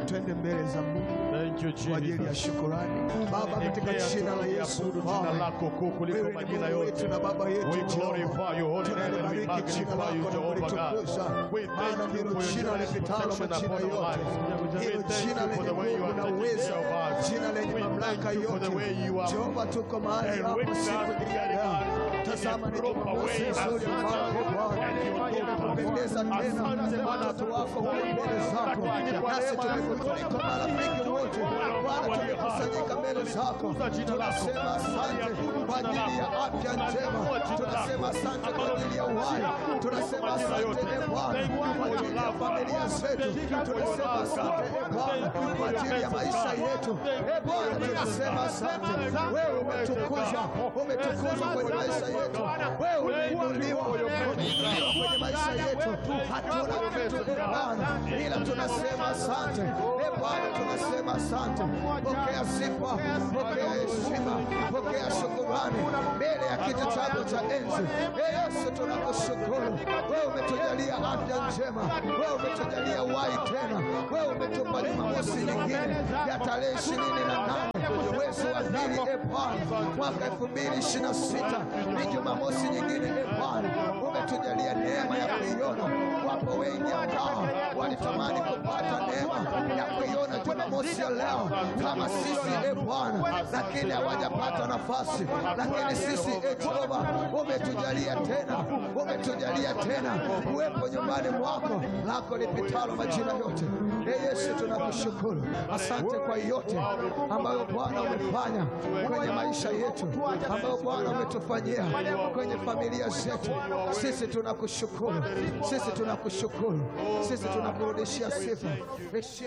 twende mbele za Mungu Thank you, kwa ajili ya Jesus. shukurani. Baba, katika Declare jina la Yesu, tunaliabudu jina Bwana, lako kuu kuliko wewe ni majina Mungu yote. wetu na Baba yetu We Jehova. glorify your holy name and we Tunalibariki jina magnify you, lako na Jehovah God. kulitukuza, We maana thank you ndilo for your jina generous lipitalo protection majina upon our yote, lives. We hilo thank jina you for lenye the way you nguvu are na taking uwezo, care of us. jina lenye We mamlaka thank you for the yote. way you are Jehova, tuko mahali and hapa with siku us, hii ya Daddy leo. God, in Tazama a ni proper Jumamosi way. nzuri ambao Asante Bwana Bwana, umependeza tena Asante Bwana, watoto wako kuwa mbele zako, Lakini kwa nasi neema yako tumekutuliko marafiki wote Bwana, tumekusanyika mbele zako, tunasema asante kwa ajili ya afya njema, tunasema asante kwa ajili ya uhai, tunasema asante e Bwana kwa ajili ya familia zetu, tunasema asante e Bwana kwa ajili ya maisha yetu. E Bwana, tunasema asante, wewe umetukuzwa, umetukuzwa kwenye maisha yetu, wewe umeinuliwa, umeinuliwa kwenye maisha yetu. Hatuna kitu e Bwana, ila tunasema asante e Bwana, tunasema asante. Pokea sifa, pokea heshima, pokea shukurani mbele ya kiti chako cha enzi. E Yesu, tunakushukuru wewe, umetujalia afya njema, wewe umetujalia uhai tena, wewe umetupa Jumamosi nyingine ya tarehe ishirini na nane mwezi wa pili, e Bwana, mwaka elfu mbili ishirini na sita ni Jumamosi nyingine, e Bwana, umetujalia neema ya kuiona. Wapo wengi ambao walitamani kupata neema ya kuiona Jumamosi ya leo kama sisi, e Bwana, lakini hawajapata nafasi. Lakini sisi, e Jehova, umetujalia tena, umetujalia tena kuwepo nyumbani mwako lako lipitalo majina yote. E Yesu, tunakushukuru, asante kwa yote ambayo Bwana umefanya kwenye maisha yetu, ambayo Bwana umetufanyia kwenye familia zetu. Sisi tunakushukuru, sisi tunakushukuru, sisi tunakurudishia sifa, heshima